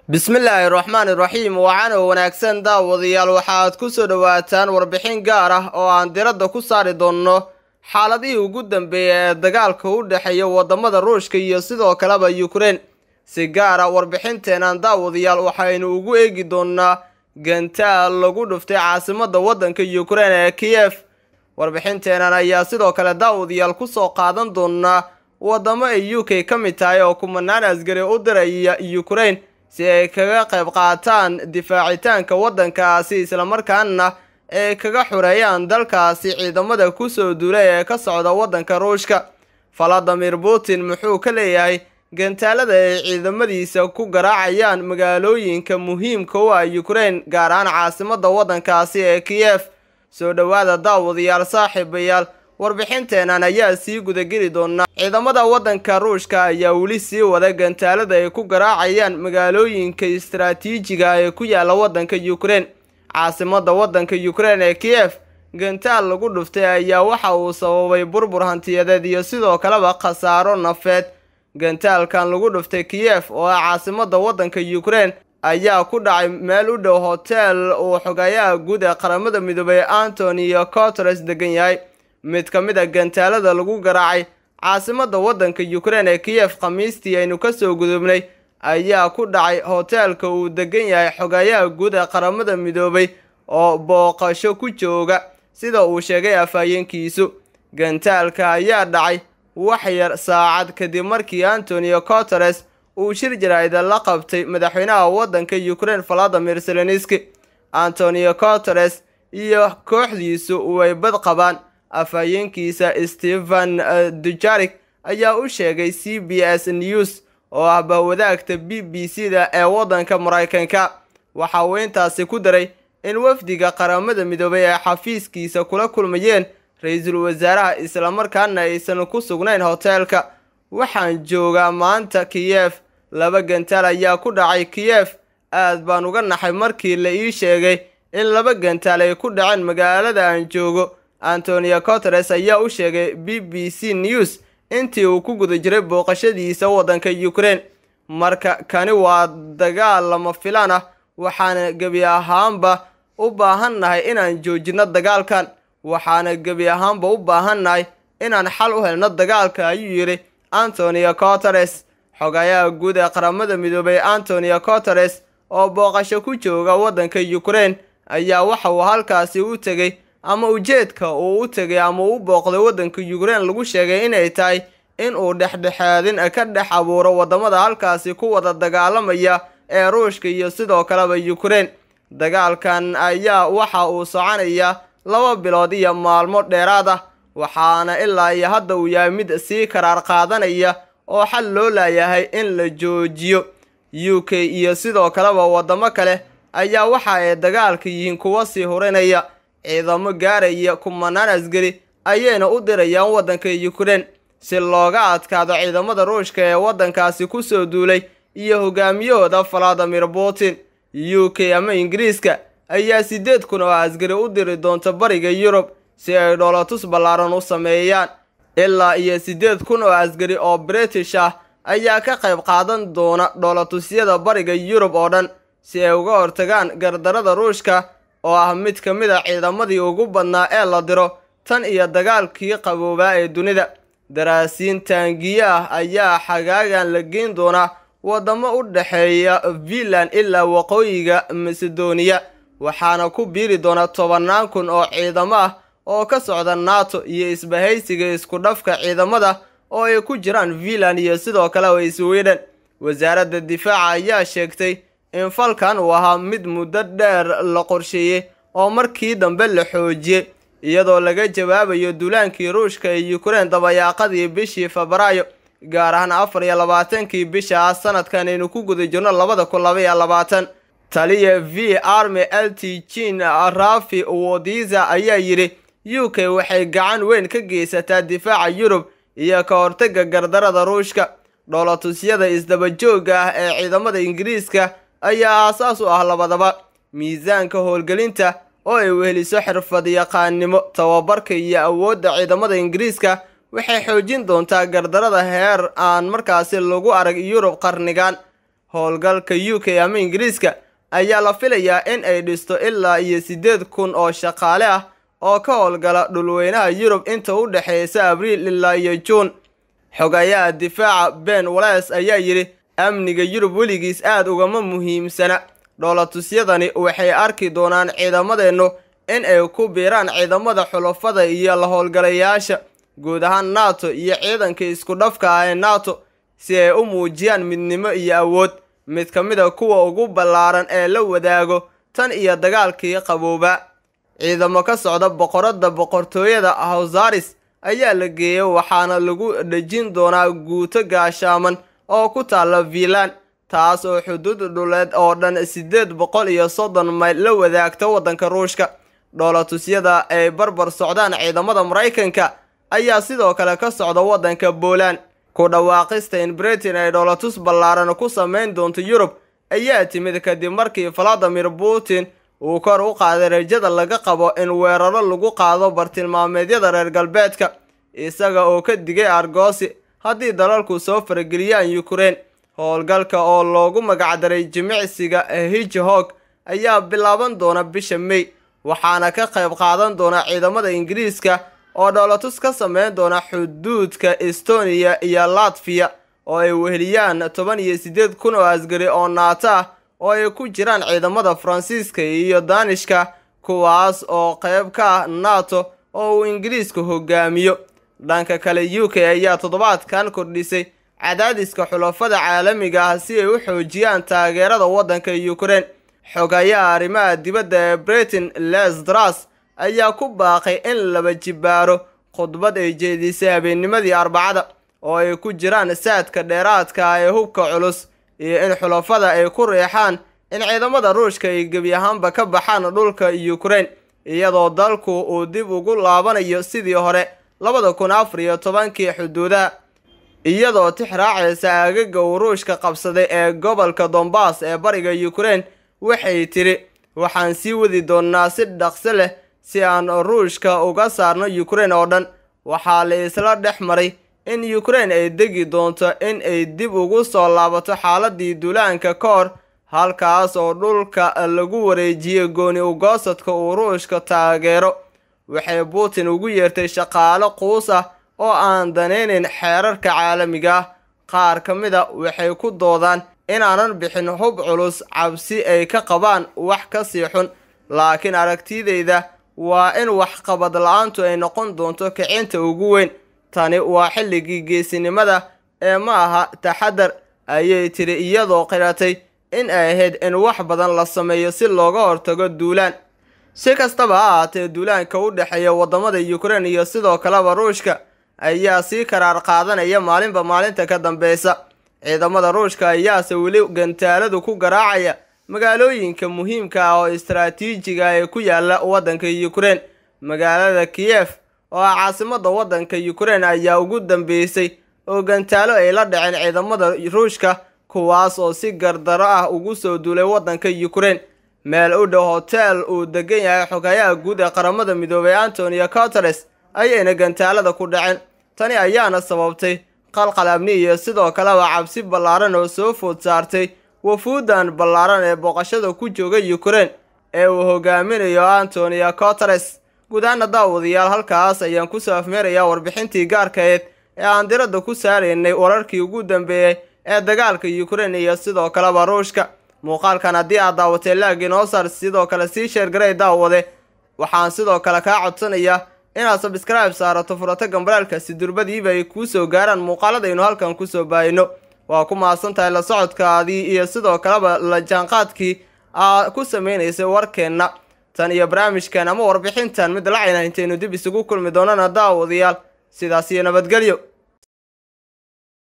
bismillaahi raxmaani raxiim waxaana wanaagsan daawadayaal waxaad ku soo dhowaataan warbixin gaar ah oo aan diradda ku saari doonno xaaladihii ugu dambeeyay ee dagaalka u dhexeeya waddamada ruushka iyo sidoo kaleba yukrain si gaara warbixinteenan daawadayaal waxaynu ugu eegi doonnaa gantaal lagu dhuftay caasimadda waddanka yukrain ee kiyef warbixinteenan ayaa sidoo kale daawadayaal ku soo qaadan doonaa waddamo ay u k ka mid tahay oo kumanaan asgari u diraya yukrain si ay kaga qayb qaataan difaacitaanka waddankaasi islamarkaana ay kaga xureeyaan dalkaasi ciidamada kusoo duulay ee ka socda waddanka ruushka valadimir putin muxuu ka leeyahay gantaalada ay ciidamadiisa ku garaacayaan magaalooyinka muhiimka u ah yukrain gaar ahaan caasimadda waddankaasi ee kiyef soo dhowaada daawadayaal saaxiibayaal warbixinteenan ayaa sii gudageli doonaa ciidamada waddanka ruushka ayaa weli sii wada gantaalada ay ku garaacayaan magaalooyinka istaraatiijiga ee ku yaala waddanka yukrain caasimadda waddanka yukrain ee kiyef gantaal lagu dhuftay ayaa waxa uu sababay burbur hantiyadeed iyo sidoo kaleba khasaaro nafeed gantaalkan lagu dhuftay kiyef oo ah caasimadda waddanka yukrain ayaa ku dhacay meel u dhow hotel uu xogayaha guud ee qaramada midoobay antonio coteres degan yahay mid ka mid a gantaalada lagu garaacay caasimadda waddanka yukrain ee kiyef khamiistii aynu kasoo gudubnay ayaa ku dhacay hoteelka uu degan yahay xogayaha guud ee qaramada midoobay oo booqasho ku jooga sida uu sheegay afhayeenkiisu gantaalka ayaa dhacay wax yar saacad kadib markii antonio coteres uu shir jaraa'ida la qabtay madaxweynaha waddanka yukrain valadimir zelenski antonio coteres iyo kooxdiisu way bad qabaan afhayeenkiisa stephen dujarik ayaa u sheegay c b s news oo ah bahwadaagta b b c da ee waddanka maraykanka waxa uu intaasi ku daray in wafdiga qaramada midoobay ay xafiiskiisa kula kulmayeen ra-iisul wasaaraha islamarkaana aysan ku sugnayn hoteelka waxaan joogaa maanta kiyef laba gantaal ayaa ku dhacay kiyef aad baan uga naxay markii la ii sheegay in laba gantaal ay ku dhaceen magaalada aan joogo antonio coteres ayaa u sheegay b b c news intii uu ku guda jiray booqashadiisa waddanka yukrain marka kani waa dagaal lama filaan ah waxaana gebi ahaanba u baahannahay inaan joojino dagaalkan waxaana gebi ahaanba u baahannahay inaan xal u helno dagaalka ayuu yidhi antonio coteres xogayaha guud ee qaramada midoobay antonio coteres oo booqasho ku jooga waddanka yukrain ayaa waxa uu halkaasi u tegey ama ujeedka uu u tegay ama uu u booqday waddanka yukrain lagu sheegay inay tahay in uu dhexdhexaadin ka dhex abuuro waddamada halkaasi ku wada dagaalamaya ee ruushka iyo sidoo kaleba yukrain dagaalkan ayaa waxa uu soconayaa laba bilood iyo maalmo dheeraad ah waxaana ilaa iyo hadda uu yahay mid sii karaar qaadanaya oo xal loo laayahay in la joojiyo u k iyo sidoo kaleba waddamo kale ayaa waxa ay dagaalka yihiin kuwa sii hurinaya ciidamo gaaraya kumanaan asgari ayayna u dirayaan waddanka yukrain si looga adkaado ciidamada ruushka ee waddankaasi kusoo duulay iyo hogaamiyahooda valadimir putin u k ama ingiriiska ayaa siddeed kun oo asgari u diri doonta bariga yurub si ay dhoolatus ballaaran u sameeyaan ilaa iyo siddeed kun oo asgari oo british ah ayaa ka qayb qaadan doona dhoolatusyada bariga yurub oo dhan si ay uga hortagaan gardarada ruushka oo ah mid ka mid a ciidamadii ugu badnaa ee la diro tan iyo dagaalkii qaboobaa ee dunida daraasiin taangiye ah ayaa xagaagan la geyn doonaa waddamo u dhexeeya finland ilaa waqooyiga masedoniya waxaana ku biiri doona tobannaan kun oo ciidamo ah oo ka socda nato iyo isbahaysiga isku dhafka ciidamada oo ay ku jiraan finland iyo sidoo kale sweden wasaaradda difaaca ayaa sheegtay in falkan uu ahaa mid muddo dheer la qorsheeyey oo markii dambe la xoojiyey iyadoo laga jawaabayo duulaankii ruushka ee yukrain dabayaaqadii bishii febraayo gaar ahaan afar iyo labaatankii bisha ah sanadkan aynu ku guda jirno labada kun laba iyo labaatan taliya v army l t jin rafi wodiza ayaa yidhi u k waxay gacan weyn ka geysataa difaaca yurub iyo ka hortaga gardarada ruushka dhoolatusyada isdabajooga ah ee ciidamada ingiriiska ayaa aasaas u ah labadaba miisaanka howlgelinta oo ay weheliso xirfad yaqaannimo tababarka iyo awoodda ciidamada ingiriiska waxay xoojin doontaa gardarada heer aan markaasi lagu arag yurub qarnigan howlgalka u k ama ingiriiska ayaa la filayaa in ay dhisto ilaa iyo siddeed kun oo shaqaale ah oo ka howlgala dhulweynaha yurub inta u dhexeysa abriil ilaa iyo juun xogayaha difaaca ben wales ayaa yidhi amniga yurub weligiis aad ugama muhiimsana dhoolatusyadani waxay arki doonaan ciidamadeennu in ay ku biiraan ciidamada xulafada iyo la howlgalayaasha guud ahaan nato iyo ciidanka isku dhafka ah ee nato si ay u muujiyaan midnimo iyo awood mid ka mid a kuwa ugu ballaaran ee la wadaago tan iyo dagaalkii qabooba ciidamo ka socda boqoradda boqortooyada hawsaris ayaa la geeyey waxaana lagu dhejin doonaa guuto gaashaaman oo ku taalla vilan taas oo xuduud dhuleed oo dhan siddeed boqol iyo soddon mayl la wadaagta waddanka ruushka dhoolatusyada ay barbar socdaan ciidamada maraykanka ayaa sidoo kale ka socda waddanka poland ku dhawaaqista in britain ay dhoolatus ballaaran ku samayn doonto yurub ayaa timid kadib markii valadimir putin uu kor u qaaday rajada laga qabo in weeraro lagu qaado bartilmaameedyada reer galbeedka isaga oo ka digay argoosi haddii dalalku soo farageliyaan ukraine howlgalka oo loogu magacdaray jimicsiga hijhog ayaa bilaaban doona bisha may waxaana ka qayb qaadan doona ciidamada ingiriiska oo dhoolatus ka sameyn doona xuduudka estonia iyo latviya oo ay weheliyaan toban iyo siddeed kun oo asgari oo naato ah oo ay ku jiraan ciidamada faransiiska iyo daanishka kuwaas oo qayb ka ah nato oo uu ingiriisku hogaamiyo dhanka kale u k ayaa toddobaadkan kordhisay cadaadiska xulafada caalamiga ah si ay u xoojiyaan taageerada waddanka ukraine xogayaha arrimaha dibadda ee britain lesdras ayaa ku baaqay in laba jibaaro khudbad ay jeedisay habeennimadii arbacada oo ay ku jiraan saadka dheeraadka ah ee hubka culus iyo in xulafada ay ku riixaan in ciidamada ruushka ay gebi ahaanba ka baxaan dhulka ukraine iyadoo dalku uu dib ugu laabanayo sidii hore labada kun afar iyo tobankii xuduudaha iyadoo tix raacaysa aagaga uu ruushka qabsaday ee gobolka dombas ee bariga ukraine waxay tidhi waxaan sii wadi doonnaa si dhaqso leh si aan ruushka uga saarno ukraine oo dhan waxaa la isla dhex maray in ukraine ay degi doonto in ay dib ugu soo laabato xaaladii duulaanka ka hor halkaas oo dhulka lagu wareejiyey gooni ugoosadka uu ruushka taageero waxay putin ugu yeertay shaqaalo quus ah oo aan danaynayn xeerarka caalamiga ah qaar ka mid a waxay ku doodaan inaanan bixin hub culus cabsi ay ka qabaan wax ka sii xun laakiin aragtidayda waa in waxqabad la-aantu ay noqon doonto kicinta ugu weyn tani waa xilligii geesinimada ee ma aha taxadar ayay tiri iyadoo qiratay in ay ahayd in wax badan la sameeyo si looga hortago duulaan si kastaba ha ahaatee duulaanka u dhexeeya waddamada ukraine iyo sidoo kaleba ruushka ayaa sii karaar qaadanaya maalinba maalinta ka dambeysa ciidamada ruushka ayaase weli gantaaladu ku garaacaya magaalooyinka muhiimka ah oo istaraatiijiga ee ku yaala waddanka ukraine magaalada kiyef oo ah caasimada waddanka ukraine ayaa ugu dambeysay oo gantaalo ay la dhaceen ciidamada ruushka kuwaas oo si gardaro ah ugu soo duulay waddanka ukraine meel u dhow hotel uu degan yahay xogayaha guud ee qaramada midoobay antonio coteres ayayna gantaalada ku dhaceen tani ayaana sababtay qalqal amni iyo sidoo kaleba cabsi ballaaran oo soo food saartay wafuudan ballaaran ee booqashada ku jooga ukraine ee uu hogaaminayo antonio coteres guud ahaana daawadayaal halkaas ayaan kusoo afmeerayaa warbixintii gaarkaeed ee aan diradda ku saaraynay wararkii ugu dambeeyey ee dagaalka ukraine iyo sidoo kaleba ruushka muuqaalkan haddii aad daawatay laagii noo saar sidoo kale sii sheergaray daawade waxaan sidoo kale kaa codsanayaa inaad sabscribe saarato furato gambalaalkaasi durbadiiba ay kuu soo gaaraan muuqaaladaynu halkan kusoo baahino waa ku mahadsan tahay la socodkaadii iyo sidoo kaleba la jaanqaadkii aad ku sameynaysay warkeenna tan iyo barnaamijkan ama warbixintan mid lacayna intaynu dib isugu kulmi doonana daawadayaal sidaas iyo nabadgelyo